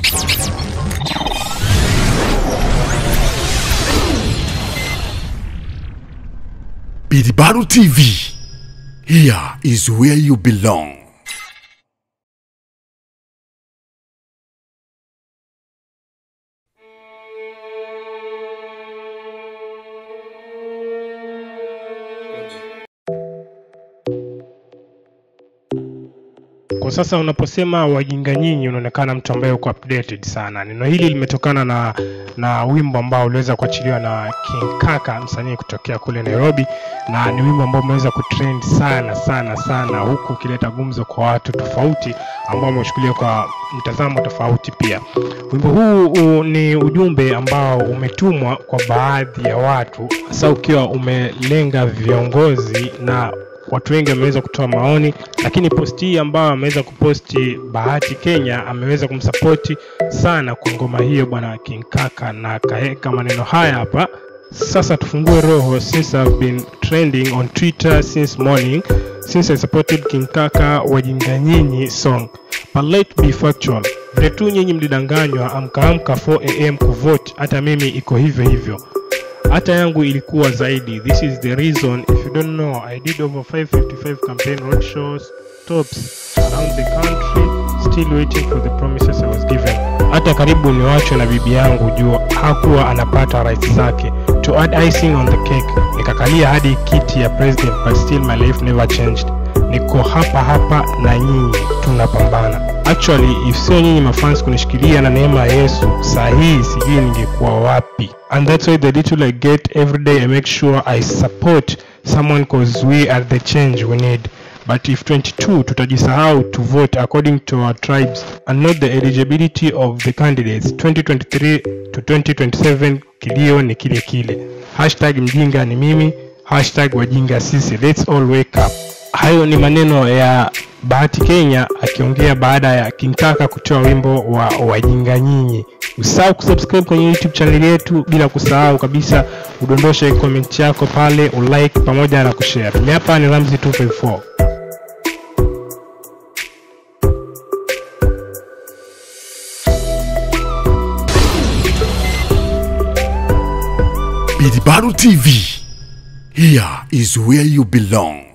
Bidibaru TV. Here is where you belong. Kwa sasa unaposema wajinga nyinyi, unaonekana mtu ambaye uko updated sana. Neno hili limetokana na na wimbo ambao uliweza kuachiliwa na King Kaka, msanii kutokea kule Nairobi, na ni wimbo ambao umeweza kutrend sana sana sana, huku ukileta gumzo kwa watu tofauti ambao wameshukulia kwa mtazamo tofauti pia. Wimbo huu u, ni ujumbe ambao umetumwa kwa baadhi ya watu, hasa ukiwa umelenga viongozi na watu wengi wameweza kutoa maoni, lakini posti hii ambayo ameweza kuposti Bahati Kenya ameweza kumsapoti sana kwa ngoma hiyo bwana King Kaka, na akaweka maneno haya hapa. Sasa tufungue roho, since I've been trending on Twitter since morning since I supported King Kaka wajinga nyinyi song but let be factual vile tu nyinyi mlidanganywa amkaamka 4 am kuvote, hata mimi iko hivyo hivyo hata yangu ilikuwa zaidi. This is the reason if you don't know I did over 555 campaign road shows stops around the country still waiting for the promises I was given. Hata karibu niwachwe na bibi yangu juu hakuwa anapata rights zake. To add icing on the cake, nikakalia hadi kiti ya president but still my life never changed. Niko hapa hapa na nyinyi tunapambana. Actually, if sio nyinyi mafans kunishikilia na neema ya Yesu, saa hii sijui ningekuwa wapi. And that's why the little I get every day I make sure I support someone cause we are the change we need. But if 22 tutajisahau to vote according to our tribes and not the eligibility of the candidates 2023 to 2027 kilio ni kile kile. Hashtag mjinga ni mimi, hashtag wajinga sisi. Let's all wake up. Hayo ni maneno ya Bahati Kenya akiongea baada ya King Kaka kutoa wimbo wa wajinga nyinyi. Usahau kusubscribe kwenye YouTube channel yetu, bila kusahau kabisa udondoshe comment yako pale, ulike pamoja na kushare. Mimi hapa ni Ramzi 254. Bidibaru TV. Here is where you belong.